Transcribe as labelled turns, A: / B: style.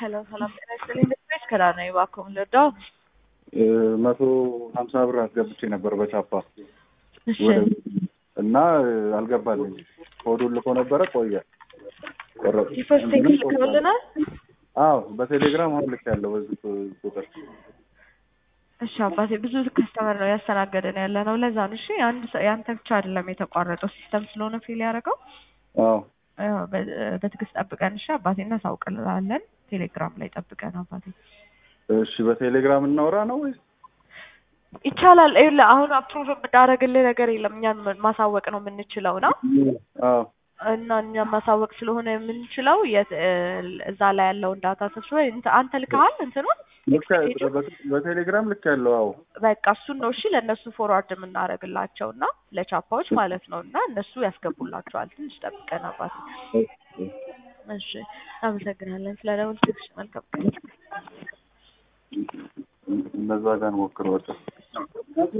A: ሄሎ ሰላም ጤና ይስጥልኝ። ቤት ከዳ ነው እባክዎ ልርዳው?
B: መቶ ሀምሳ ብር አስገብቼ ነበር በቻፓ
A: እሺ
B: እና አልገባልኝ። ኮዱን ልኮ ነበረ ቆየ።
A: ዲፎርስ ቴክስ ልከውልናል።
B: አዎ በቴሌግራም አሁን ልክ ያለው በዚህ ቁጥር
A: እሺ አባቴ ብዙ ከስተመር ነው ያስተናገደን ያለ ነው። ለዛ ነው እሺ። አንድ ሰ- ያንተ ብቻ አይደለም የተቋረጠው ሲስተም ስለሆነ ፊል ያደረገው።
B: አዎ
A: ያው በ- በትዕግስት ጠብቀን እሺ አባቴ፣ እናሳውቅልሃለን። ቴሌግራም ላይ ጠብቀን አባቴ።
B: እሺ በቴሌግራም እናውራ ነው ወይስ
A: ይቻላል። ይኸውልህ አሁን አፕሩቭ የምናደርግልህ ነገር የለም። እኛን ማሳወቅ ነው የምንችለው ነው
B: አዎ
A: እና እኛ ማሳወቅ ስለሆነ የምንችለው የት- እዛ ላይ ያለውን ዳታ ሰብስበህ እንት- አንተ ልከሃል እንትኑን
B: ልክ በቴሌግራም ልክ ያለው አዎ
A: በቃ እሱን ነው እሺ ለእነሱ ፎርዋርድ የምናደርግላቸው እና ለቻፓዎች ማለት ነው እና እነሱ ያስገቡላቸዋል። ትንሽ ጠብቀን አባት። እሺ አመሰግናለን ስለ ደውል። መልካም ቀን።
B: እነዛ ጋር ሞክር በቃ